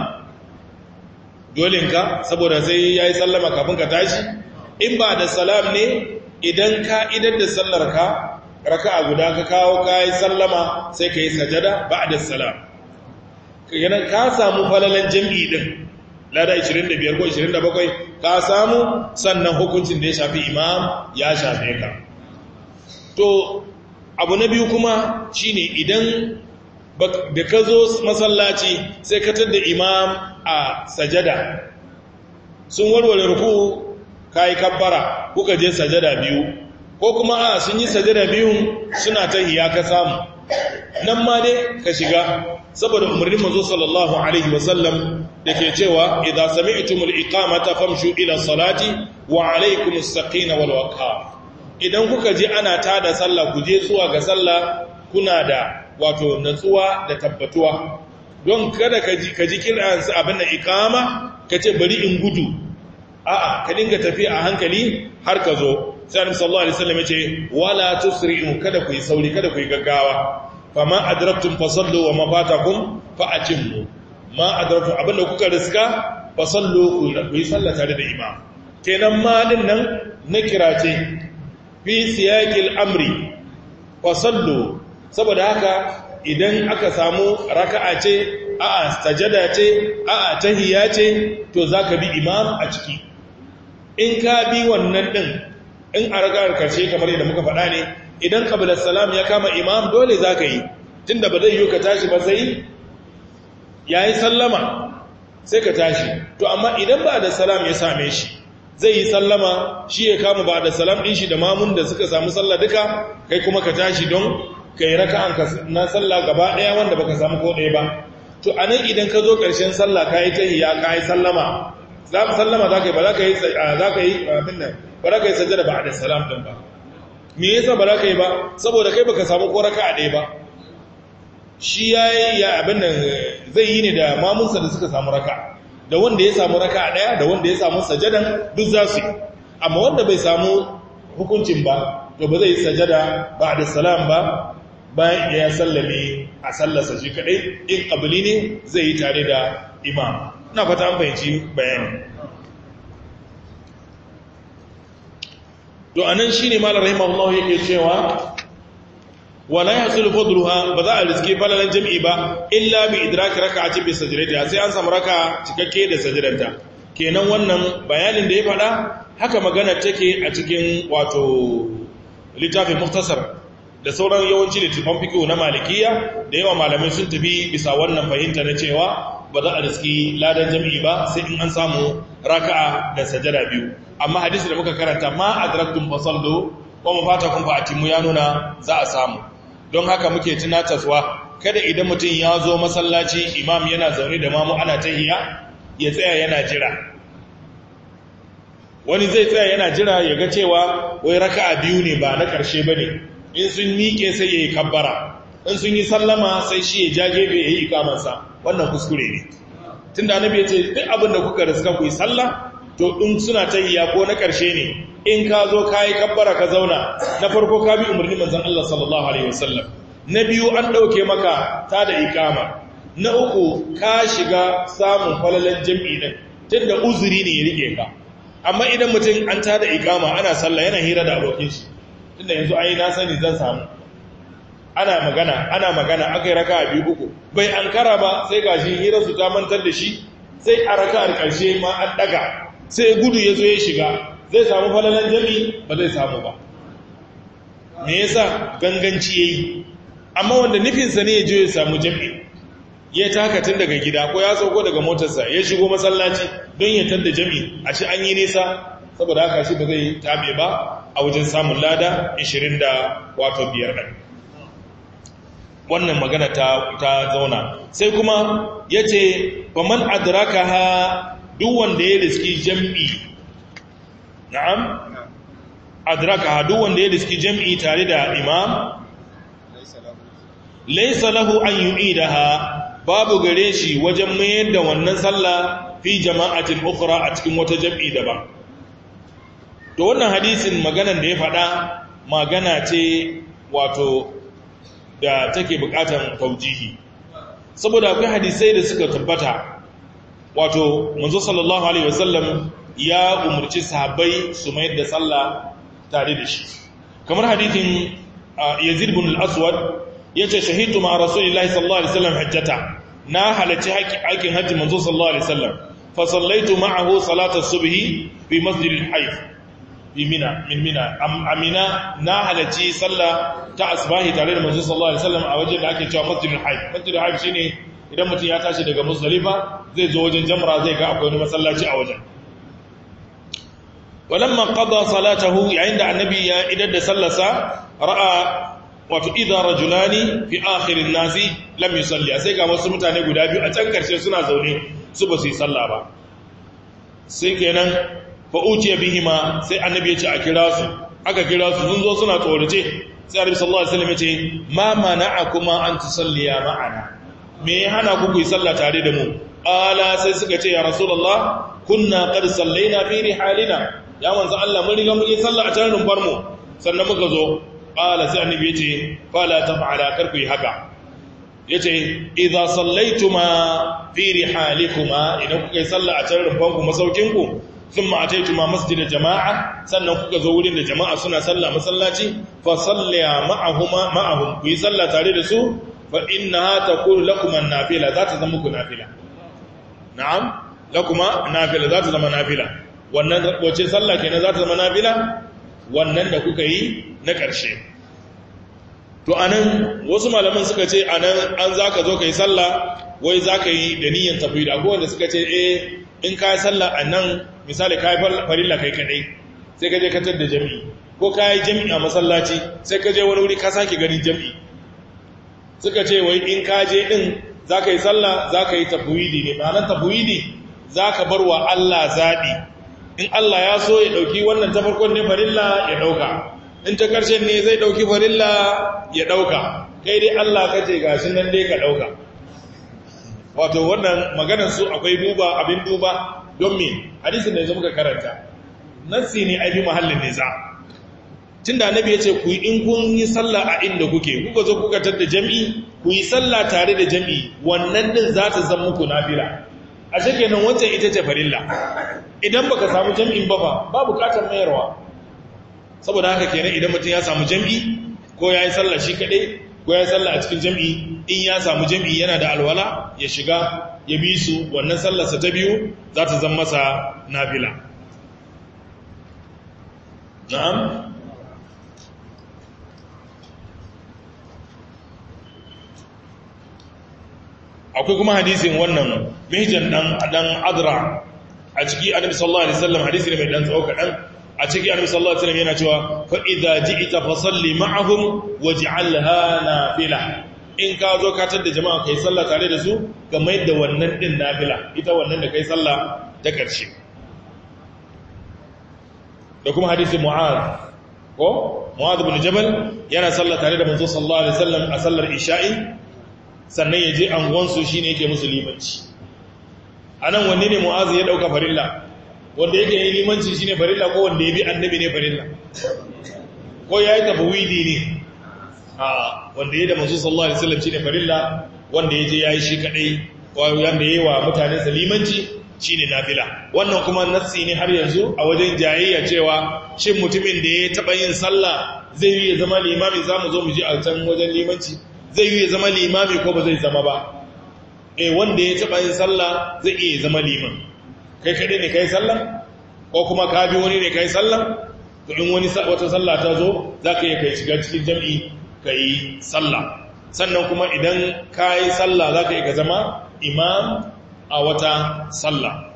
Speaker 1: dolinka saboda sai ya yi sallama kafin ka tashi in ba da salam ne idan ka idar da sallarka raka a guda ka kawo ka yi sallama sai ka yi sajada ba da salam kaganan ka samu falalan jam'i din lada 25 ko 27 ka samu sannan hukuncin da ya shafi imam ya shafe ka to abu na biyu kuma shine idan da ka zo masallaci sai ka da imam a sajada sun warware ruku ka yi kabbara kuka je sajada biyu ko kuma a sun yi sajada biyun suna ta hiya ka samu nan ma dai ka shiga saboda umarnin mazo sallallahu alaihi wasallam da ke cewa idza sami'tumul iqamata famshu ila salati wa alaikumus saqina wal waqar idan kuka je ana tada sallah ku je zuwa ga sallah kuna da wato natsuwa da tabbatuwa don kada ka ji ka ji kiransu abin da ikama ka ce bari in gudu a'a ka dinga tafi a hankali har ka zo sai annabi sallallahu alaihi wasallam yace wala tusri'u kada ku yi sauri kada ku yi gaggawa fama adraktum fasallu wa ma fatakum fa atimmu ma adraktum abinda kuka riska fasallu ku yi sallah tare da imam kenan ma din nan na kirace fi siyaqil amri fasallu saboda haka idan aka samu raka'a ce a'a sajada ce a'a tahiyya ce to zaka bi imam a ciki in ka bi wannan din in a raka'ar karshe kamar yadda muka faɗa ne idan qabla salam ya kama imam dole zaka yi tunda ba zai yi ka tashi ba sai yayi sallama sai ka tashi to amma idan ba da salam ya same shi zai yi sallama shi ya kama ba da salam din shi da mamun da suka samu sallah duka kai kuma ka tashi don kai raka'an na sallah gaba daya wanda baka samu ko daya ba to anan idan ka zo karshen sallah kai tahiyya kai sallama za ka sallama za ka yi ba za ka yi za ka yi abin nan ba za ka yi sajjada ba da salam din ba me yasa ba za ka yi ba saboda kai baka samu ko raka'a daya ba shi yayi ya abin nan zai yi ne da mamunsa da suka samu raka'a da wanda ya samu raka'a daya da wanda ya samu sajadan duk za su yi amma wanda bai samu hukuncin ba to ba zai yi sajada ba da salam ba bayan ya sallame a sallarsa shi kadai in kabili ne zai yi tare da imam na fata an fahimci bayani to anan shine malar rahimahullahu yake cewa wala yahsul fadluha ba za a riske falalan jam'i ba illa bi idraki raka'atin bi sajdatiha sai an samu raka cikakke da sajdanta kenan wannan bayanin da ya faɗa haka magana take a cikin wato littafin muktasar da sauran yawanci littafin fiqh na malikiya da yawa malamai sun tafi bisa wannan fahimta na cewa ba za a riski ladan jam'i ba sai in an samu raka'a da sajada biyu amma hadisi da muka karanta ma adraktum fasallu wa mafatakum fa atimu ya nuna za a samu don haka muke tunatarwa kada idan mutum ya zo masallaci imam yana zaune da mamu ana tahiya ya tsaya yana jira wani zai tsaya yana jira ya ga cewa wai raka'a biyu ne ba na ƙarshe ba ne in sun miƙe sai ya yi kabbara in sun yi sallama sai shi ya jage bai ya yi ikamansa wannan kuskure ne tun da annabi ya ce duk abin da kuka riska ku yi sallah to in suna tahiya ko na ƙarshe ne in ka zo ka yi kabbara ka zauna na farko ka bi umarni manzan Allah sallallahu Alaihi wasallam na biyu an ɗauke maka ta da ikama na uku ka shiga samun falalan jam'i ɗin tun da uzuri ne ya rike ka amma idan mutum an ta da ikama ana sallah yana hira da abokin shi tun da yanzu ai na sani zan samu ana magana ana magana aka yi raka a biyu uku bai an kara ba sai ga shi hirarsu ta mantar da shi sai a raka'ar ƙarshe ma an ɗaga sai gudu ya zo ya shiga zai samu falalan jami ba zai samu ba me yasa ganganci yayi amma wanda nufinsa ne ya je ya samu jami ya taka tun daga gida ko ya sauko daga motarsa ya shigo masallaci don ya tadda jami a shi an yi nisa saboda haka shi ba zai tabe ba a wajen samun lada 20 da wato biyar ɗan wannan magana ta, ta zauna sai kuma ya ce ba man adraka ha duk wanda ya riski jam'i na'am adraka ha duk wanda ya riski jam'i tare da imam laisa lahu an yu'idaha babu gare shi wajen mayar da wannan sallah fi jama'atin ukhra a cikin wata jam'i daban to wannan hadisin maganan da ya faɗa magana ce wato da take bukatan taujihi saboda akwai hadisai da suka tabbata wato manzo sallallahu alaihi wasallam ya umurci sahabbai su mayar da sallah tare da shi kamar hadithin Yazid ibn al-Aswad yace shahidu ma Rasulullahi sallallahu alaihi wasallam hajjata na halacci aikin hajji manzo sallallahu alaihi wasallam fa sallaitu ma'ahu salata subhi fi masjid al-hayf fi mina min mina amina na halacci sallah ta asbahi tare da manzo sallallahu alaihi wasallam a wajen da ake cewa masjid al-hayf masjid al-hayf shine idan mutum ya tashi daga Muzdalifa zai zo wajen jamra zai ga akwai wani masallaci a wajen walamma qada salatahu yayin da annabi ya idar da sallarsa ra'a wato idza rajulani fi akhir an-nasi lam yusalli sai ga wasu mutane guda biyu a can karshe suna zaune su ba su yi sallah ba sai kenan fa uciya bihima sai annabi ya ce a kira su aka kira su sun zo suna tsorace sai annabi sallallahu alaihi wasallam ya ce ma mana'akuma an tusalliya ma'ana me ya hana ku ku yi sallah tare da mu ala sai suka ce ya rasulullah kunna qad sallaina fi rihalina ya manzo Allah mun riga mun yi sallah a tare da mu sannan muka zo qala sai annabi yace fala taf'ala kar ku yi haka yace idza sallaituma fi rihalikuma idan kuka yi sallah a tare da ku masaukin ku thumma ataituma masjid jama'a sannan kuka zo wurin da jama'a suna sallah masallaci fa salliya ma'ahuma ma'ahum ku yi sallah tare da su fa innaha takunu lakum an-nafila za ta zama ku nafila na'am lakuma nafila za ta zama nafila wannan wace sallah kenan za ta zama nafila wannan da kuka yi na ƙarshe to anan wasu malaman suka ce anan an zaka zo kai sallah wai zaka yi da niyyar tafwid akwai wanda suka ce eh in ka yi sallah anan misali ka yi farilla kai kadai sai ka je ka tar da jami'i ko ka yi jami'i a masallaci sai ka je wani wuri ka sake ganin jami'i suka ce wai in ka je din za ka yi sallah za ka yi tafwidi ne ma'anar tafwidi za ka bar wa Allah zaɓi in Allah ya so ya ɗauki wannan ta farkon ne farilla ya ɗauka in ta ƙarshen ne zai ɗauki farilla ya ɗauka kai dai Allah ka ce gashi nan dai ka ɗauka wato wannan maganar su akwai duba abin duba don me hadisin da yanzu muka karanta nassi ne aifi mahallin nisa tun da annabi ya ce ku yi in kun yi sallah a inda kuke kuka zo kuka tar da jam'i ku yi sallah tare da jam'i wannan din za ta zama muku nafila a shekenan wancan ita ce farilla idan baka samu jam'in ba fa ba bukatar mayarwa saboda haka kenan idan mutum ya samu jam'i ko ya yi sallah shi kaɗai ko ya sallah a cikin jam'i in ya samu jam'i yana da alwala ya shiga ya bi su wannan sallarsa ta biyu za ta zama masa nafila na'am akwai kuma hadisin wannan mihjan dan dan adra a ciki annabi sallallahu alaihi wasallam hadisi ne mai dan tsawo kadan a ciki annabi sallallahu alaihi wasallam yana cewa fa idza ji'ta fa salli ma'ahum waj'alha nafila in ka zo ka tada jama'a kai sallah tare da su ga mai da wannan din nafila ita wannan da kai sallah ta karshe da kuma hadisi mu'adh ko mu'adh ibn jabal yana sallah tare da manzo sallallahu alaihi wasallam a sallar isha'i sannan ya je angonsu shi ne yake musu limanci a nan wanne ne mu'azu ya ɗauka farilla wanda yake yi limanci shi ne farilla ko wanda ya bi annabi ne farilla ko ya yi tafawidi ne a wanda ya da masu sallallahu alaihi wasallam shi ne farilla wanda ya je ya yi shi kaɗai wanda ya yi wa mutanensa limanci shi ne nafila wannan kuma nassi ne har yanzu a wajen jayayya cewa shin mutumin da ya taɓa yin sallah zai yi ya zama limami za mu zo mu ji a can wajen limanci zai yi ya zama limami ko ba zai zama ba eh wanda ya taba yin sallah zai iya zama liman kai kadai ne kai sallah ko kuma ka bi wani ne kai sallah to in wani wata sallah ta zo zaka iya kai shiga cikin jami'i kai sallah sannan kuma idan kai sallah zaka iya zama imam a wata sallah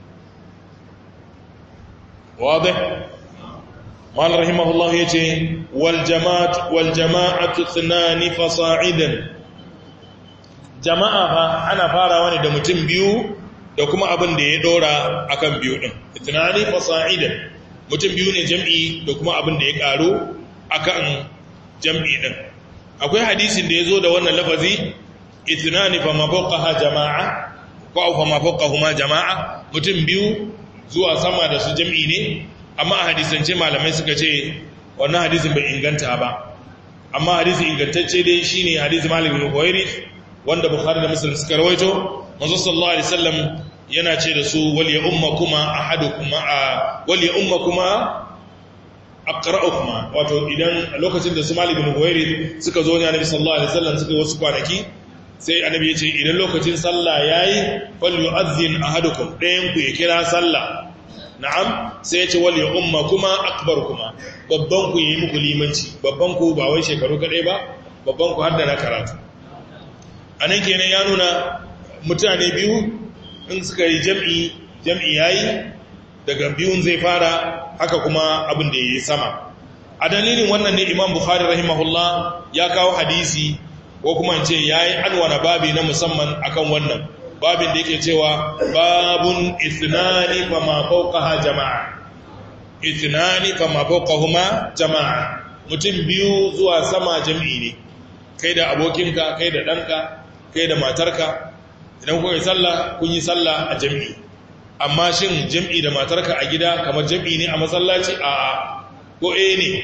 Speaker 1: واضح قال رحمه الله يتي والجماعة والجماعة اثنان فصاعدا jama'a fa ana farawa ne da mutum biyu da kuma abin da ya dora akan biyu din itnani fasa'idan mutum biyu ne jam'i da kuma abin da ya karo akan jam'i din akwai hadisin da yazo da wannan lafazi itnani fa ma fawqaha jama'a ko fa ma fawqahuma jama'a mutum biyu zuwa sama da su jam'i ne amma a hadisance malamai suka ce wannan hadisin bai inganta ba amma hadisi ingantacce dai shine hadisi Malik bin Huwairi wanda Bukhari da Muslim suka rawaito manzo sallallahu alaihi wasallam yana ce da su wal ya ummakuma ahadukuma wal ya ummakuma aqra'ukuma wato idan lokacin da su Malik bin Huwairi suka zo ne Annabi sallallahu alaihi wasallam suka wasu kwanaki sai Annabi ya ce idan lokacin sallah yayi fal yu'adhdhin ahadukum dayan ku ya kira sallah na'am sai ya ce wal ya umma kuma akbar kuma babban ku yi muku limanci babban ku ba wai shekaru kadai ba babban ku har da na karatu anan kenan ya nuna mutane biyu in suka yi jam'i jam'i yayi daga biyun zai fara haka kuma abin da yayi sama a dalilin wannan ne Imam Bukhari rahimahullah ya kawo hadisi ko kuma ce yayi anwana babi na musamman akan wannan babin da yake cewa babun ithnani fa ma fawqaha jama'a ithnani fa ma fawqahuma jama'a mutum biyu zuwa sama jami'i ne kai da abokinka kai da danka kai da matarka idan kuka yi sallah kun yi sallah a jami'i amma shin jami'i da matarka a gida kamar jami'i ne a masallaci a ko eh ne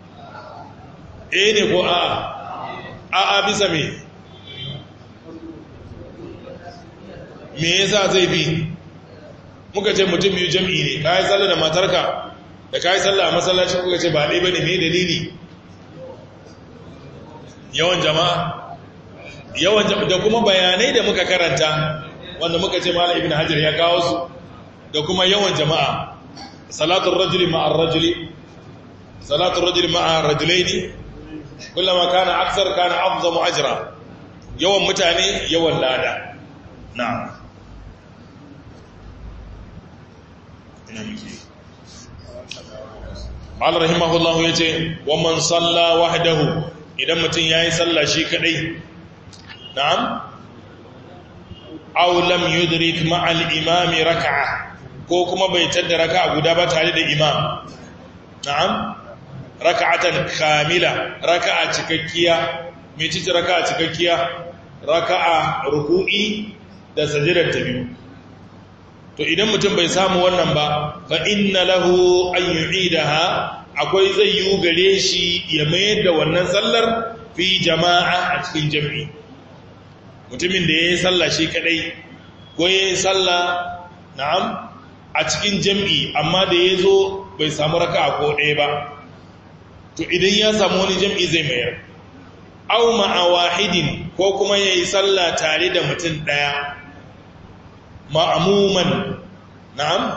Speaker 1: eh ne ko a a a bisa me me yasa zai bi muka ce mutum biyu jam'i ne ka yi sallah da matarka da ka yi sallah a masallaci kuka ce ba ɗaya ba ne mai dalili yawan jama'a yawan jama'a da kuma bayanai da muka karanta wanda muka ce mala ibn hajar ya kawo su da kuma yawan jama'a salatun rajuli ma'ar rajuli salatun rajuli ma'ar rajulaini kullama kana aksar kana afzamu ajra yawan mutane yawan lada na'am Allah rahimahullah ya ce wa man salla wahdahu idan mutum yayi sallah shi kadai na'am aw lam yudrik ma'al imami rak'a ko kuma bai tada raka'a guda ba tare da imam na'am raka'atan kamila raka'a cikakkiya me ce raka'a cikakkiya raka'a ruku'i da sajidar ta biyu to idan mutum bai samu wannan ba fa inna lahu an yu'idaha akwai zai yi gare shi ya mayar da wannan sallar fi jama'a a cikin jami'i mutumin da yayi sallah shi kadai ko yayi sallah na'am a cikin jami'i amma da yazo bai samu raka'a ko ɗaya ba to idan ya samu wani jami'i zai mayar au ma'a wahidin ko kuma ya yi sallah tare da mutum ɗaya ma'amuman na'am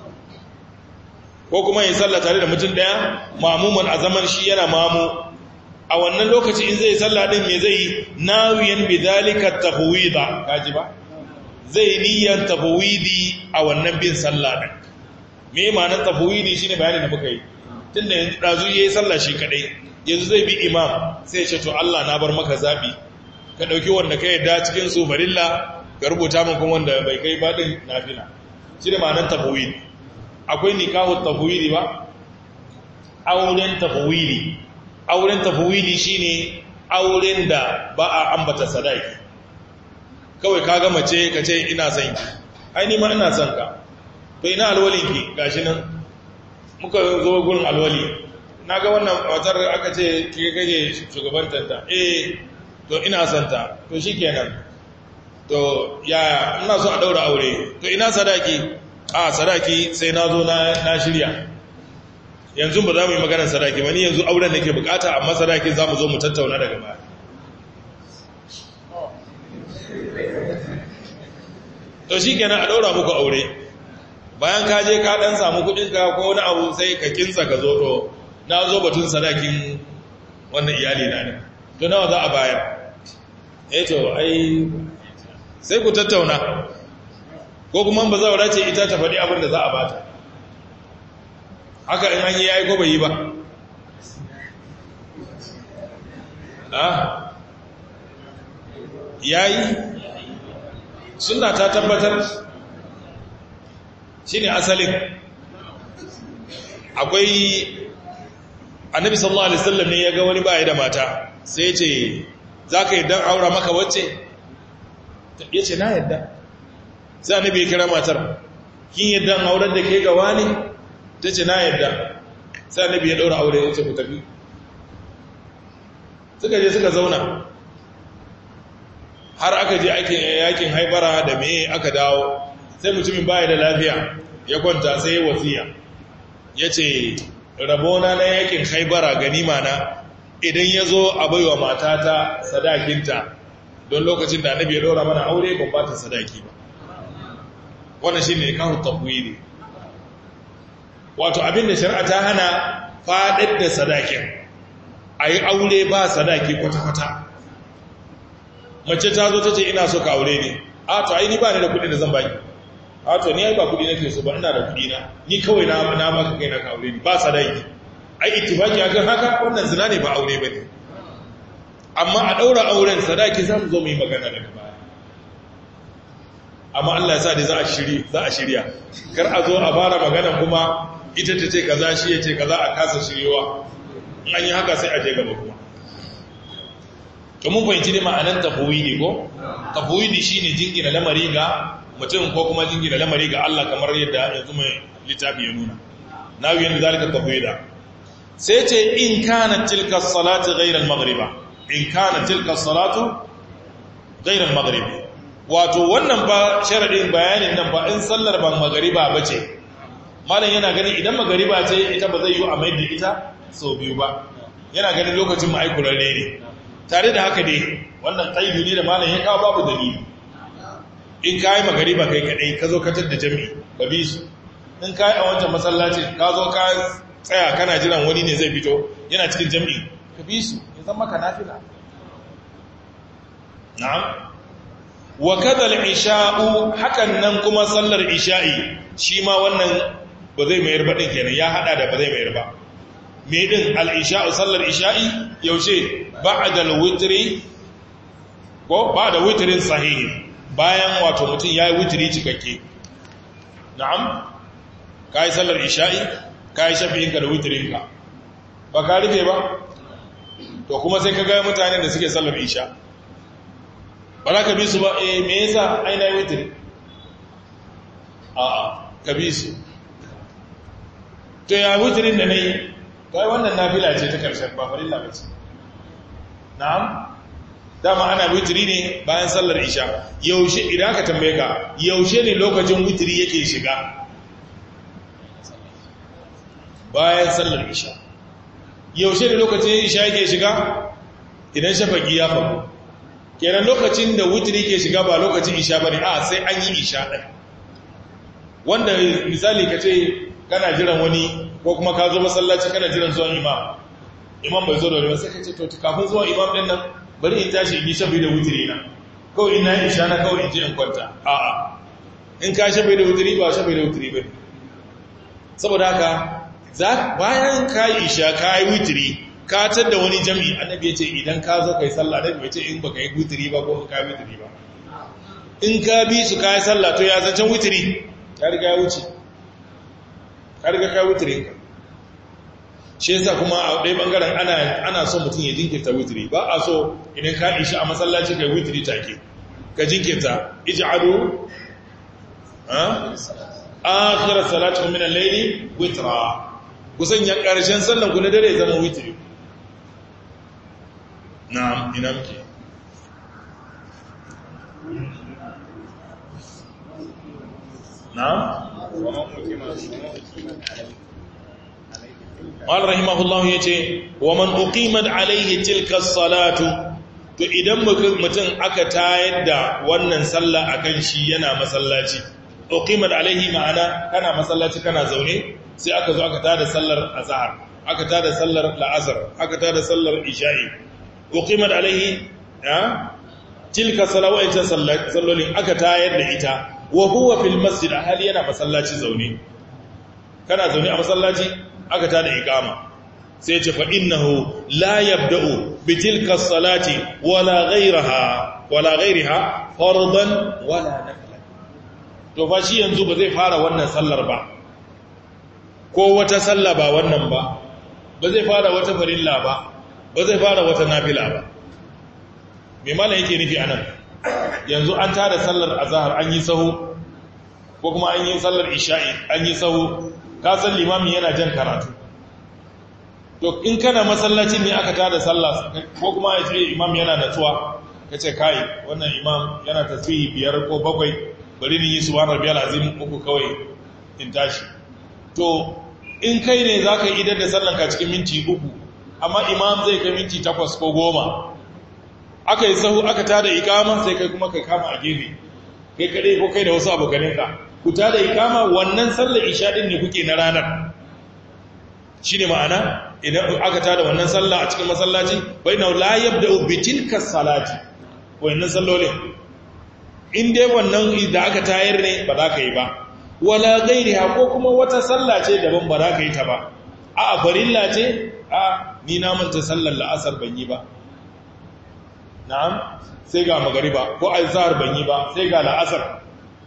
Speaker 1: ko kuma ya yi sallah tare da mutum ɗaya ma'amuman a zaman shi yana mamu a wannan lokaci in zai sallah ɗin me zai yi nawiyan bidalika tafwida kaji ba zai niyyar tafwidi a wannan bin sallah ɗin me ma'anar tafwidi shine bayanin da muka yi tunda yanzu dazu yayi sallah shi kadai yanzu zai bi imam sai ya ce to Allah na bar maka zabi ka dauki wanda ka yadda cikin su farilla ka rubuta min kuma wanda bai kai badin nafila shine ma'anar tafwid akwai nikahu tafwidi ba auren tafwidi auren tafwidi shine auren da ba a ambata sadaki kawai ka ga mace ka ce ina son ki ai ni ma ina son ka to ina alwalinki gashi nan muka zo gurin alwali na ga wannan matar aka ce ke kake shugabantanta eh to ina santa to shi kenan to ya ina so a daura aure to ina sadaki a sadaki sai na zo na shirya yanzu ba za mu yi maganar sadaki ba ni yanzu auren da ke bukata amma sadaki za mu zo mu tattauna daga baya to shi kenan a daura muku aure bayan ka je ka dan samu kudinka ko wani abu sai ka kinsa ka zo to na zo batun sadakin wannan iyali na ne to nawa za a bayar eh to ai sai ku tattauna ko kuma ba zaura ce ita ta faɗi abin da za a bata haka in an yi yayi ko bai yi ba ah yayi sunna ta tabbatar shi ne asalin akwai annabi sallallahu alaihi wasallam ne ya ga wani baya da mata sai ya ce za ka yadda aura maka wacce ya ce na yadda sai annabi ya kira matar kin yadda aurar da ke gawa ne ta ce na yadda sai annabi ya daura aure ya ce ku tafi suka je suka zauna har aka je yakin haibara da me aka dawo sai mutumin baya da lafiya ya kwanta sai ya wasiya ya ce rabona na yakin haibara ganima na idan ya zo a baiwa matata sadakinta don lokacin da annabi ya ɗora mana aure ban ba ta sadaki ba wannan shi ne kawo tafwiri wato abinda shari'a ta hana faɗaɗ da sadakin a yi aure ba sadaki kwata-kwata mace ta zo ta ce ina so ka aure ne a to ai ni ba ni da kuɗi da zan baki a to ni ai ba kuɗi nake so ba ina da kuɗi na ni kawai na na maka kai na ka aure ni ba sadaki ai ittifaki akan haka wannan zina ne ba aure bane amma a daura auren sadaki zamu zo mu yi magana daga baya amma Allah ya sa dai za a shiri za a shirya kar a zo a fara magana kuma ita ta ce kaza shi ya ce kaza a kasa shiryewa in an yi haka sai a je gaba kuma to mun fahimci dai ma'anar tafwidi ko tafwidi shine jingina lamari ga mutum ko kuma jingina lamari ga Allah kamar yadda yanzu mai littafi ya nuna nawi yanda zalika tafwida sai ce in kana tilka salatu ghayra al-maghriba in kana tilka salatu ghayra al-maghrib wato wannan ba sharadin bayanin nan ba in sallar ban magriba bace malam yana ganin idan magriba ce ita ba zai yi a mai da ita sau biyu ba yana ganin lokacin ma'aikurarre ne tare da haka dai wannan ƙaidu ne da malam ya kawo babu dalili in ka yi magariba kai kaɗai ka zo katar da jami'i ka bi su in ka yi a wancan masallaci ka zo ka tsaya kana jiran wani ne zai fito yana cikin jami'i ka bi su ya zama ka nafila na'am wa kadal isha'u hakan nan kuma sallar isha'i shi ma wannan ba zai mayar ba ɗin kenan ya haɗa da ba zai mayar ba me din al-isha'u sallar isha'i yaushe ba'da al-witri ko ba'da witrin sahihi bayan wato mutum yayi witri cikakke na'am kai sallar isha'i kai shafi'in ka da witrin ka ba ka rufe ba to kuma sai ka ga mutanen da suke sallar isha ba za ka bi su ba eh me yasa ai na witri a'a ka bi su to ya witrin da nayi kai wannan nafila ce ta karshen ba farilla ba ce na'am dama ana witri ne bayan sallar isha yaushe idan aka tambaye ka yaushe ne lokacin witri yake shiga bayan sallar isha yaushe ne lokacin isha yake shiga idan shafaki ya faru kenan lokacin da witri ke shiga ba lokacin isha bane a sai an yi isha ɗin wanda misali ka ce kana jiran wani ko kuma ka zo masallaci kana jiran zuwan imam imam bai zo da wani sai ka ce to kafin zuwan imam ɗin nan bari in tashi in yi shafi da witri na kawai ina yi isha na kawai in je in kwanta a'a in ka shafi da witri ba shafi da witri ba saboda haka bayan ka yi isha ka yi witri ka da wani jami'i annabi ya ce idan ka zo kai sallah annabi ya ce in baka yi witri ba ko ka yi witri ba in ka bi su ka yi sallah to ya zancen witri ka riga ya wuce ka riga ka witri ka shi yasa kuma a ɗaya ɓangaren ana ana so mutum ya jinkirta witri ba a so idan ka ishi a masallaci kai witri take ka jinkirta ij'alu ha akhirat salatu min al-layli witra kusan ya karshen sallan ku na dare zama witri na'am ina muke na'am Wal rahimahullahu ya ce, wa man uqimat alaihi tilka salatu, to idan mutum aka tayar da wannan sallah akan shi yana masallaci, uqimat alaihi ma'ana kana masallaci kana zaune, sai aka zo aka tada sallar azhar, aka tada sallar la'asar, aka tada sallar isha'i. Uqimat alaihi, ya? Tilka salawaitan sallolin aka tayar da ita, wa huwa fil masjid a hali yana masallaci zaune. Kana zaune a masallaci, aka ta da ikama sai ce fa innahu la yabda'u bi tilka salati wala ghayraha wala ghayriha fardan wala nafila to fa shi yanzu ba zai fara wannan sallar ba ko wata sallah ba wannan ba ba zai fara wata farilla ba ba zai fara wata nafila ba me malam yake nufi anan yanzu an tada sallar azhar an yi sahu ko kuma an yi sallar isha'i an yi sahu ka san limamin yana jan karatu to in kana masallacin ne aka tada sallah ko kuma ya ce imam yana natsuwa ka ce kai wannan imam yana tasbihi biyar ko bakwai bari ni yi subhana rabbiyal azim uku kawai in tashi to in kai ne zaka idar da sallan ka cikin minti uku amma imam zai kai minti takwas ko goma aka yi sahu aka tada ikama sai kai kuma kai kama a gefe kai kadai ko kai da wasu abokaninka ku tada ikama wannan sallar isha din ne kuke na ranar shine ma'ana idan aka tada wannan sallah a cikin masallaci baina la yabda'u bi tilka salati wannan sallolin in dai wannan da aka tayar ne ba za ka yi ba wala gairiha ko kuma wata sallah ce daban ba za ka yi ta ba a farilla ce a ni na manta sallar la'asar ban yi ba na'am sai ga magariba ko azhar ban yi ba sai ga la'asar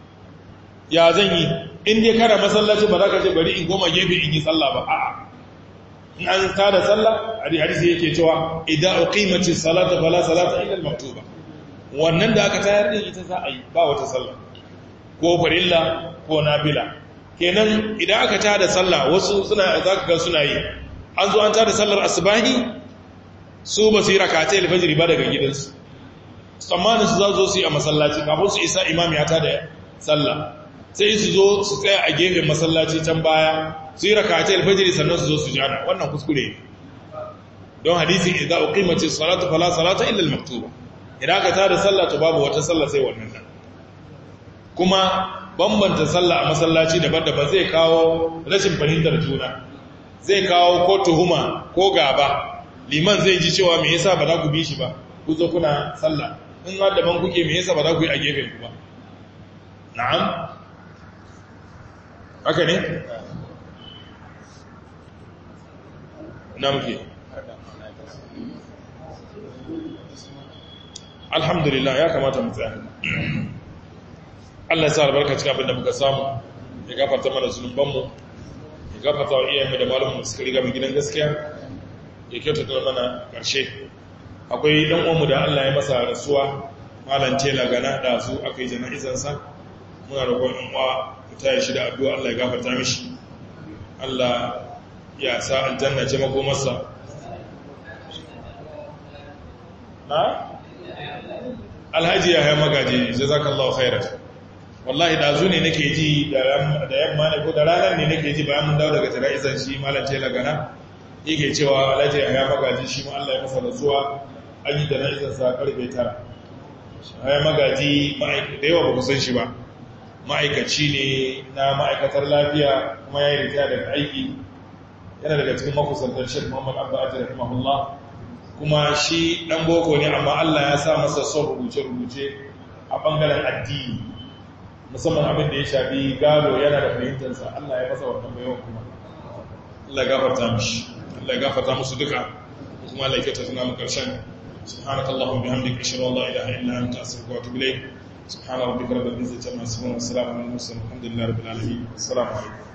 Speaker 1: ya zan yi in dai kana masallaci ba za ka ce bari in goma gefe in yi sallah ba a'a in an tada sallah hadisi yake cewa idan uqimatis salata fala salata illa al-maktuba wannan da aka tayar din ita za a yi ba wata sallah ko farilla ko nafila kenan idan aka tada sallah wasu suna zaka ga suna yi an zo an tada sallar asbahi su ba su yi rakatai alfajiri ba daga gidansu tsammanin su za zo su yi a masallaci kafin su isa imam ya tada sallah sai su zo su tsaya a gefen masallaci can baya su yi rakatai alfajiri sannan su zo su jana wannan kuskure don hadisi idan uqimati salatu fala salata illa al-maktuba idan aka tada sallah to babu wata sallah sai wannan nan kuma bambanta sallah a masallaci daban-daban zai kawo rashin fahimtar juna zai kawo ko tuhuma ko gaba liman zai ji cewa me yasa ba za ku bi shi ba ku zo kuna sallah in har daban kuke me yasa ba za ku yi a gefen ku ba na'am haka ne na muke alhamdulillah ya kamata mu tsaya Allah ya sa albarka cikin abin da muka samu ya gafarta mana zunubanmu ya gafarta wa iyayenmu da malamu suka riga mu gidan gaskiya ya kyautata mana ƙarshe akwai ɗan uwanmu da Allah ya masa rasuwa malam tela gana da su aka yi jana'izansa muna roƙon in uwa mu taya shi da addu'a Allah ya gafarta mishi Allah ya sa aljanna ce makomarsa na alhaji ya haya magaji jazakallahu khairan wallahi dazu ne nake ji da yamma ne ko da ranar ne nake ji bayan mun dawo daga jana'izan shi malam tela gana yake cewa alhaji ya haya magaji shi ma Allah ya masa rasuwa
Speaker 2: an yi jana'izarsa karfe tara ya magaji da yawa ba ku san shi ba ma'aikaci ne na ma'aikatar lafiya kuma ya yi ritaya daga aiki yana daga cikin makusantar shek muhammad abba ajiyar rahimahullah kuma shi ɗan boko ne amma allah ya sa masa son rubuce-rubuce a ɓangaren addini musamman abin da ya shafi gado yana da fahimtarsa allah ya masa wannan bayan kuma allah ya gafarta mishi allah ya gafarta musu duka kuma allah ya kyauta tuna mu ƙarshen سبحانك اللهم وبحمدك اشهد ان لا اله الا انت استغفرك واتوب اليك سبحان ربك رب العزه عما يصفون والسلام على المرسلين والحمد لله رب العالمين السلام عليكم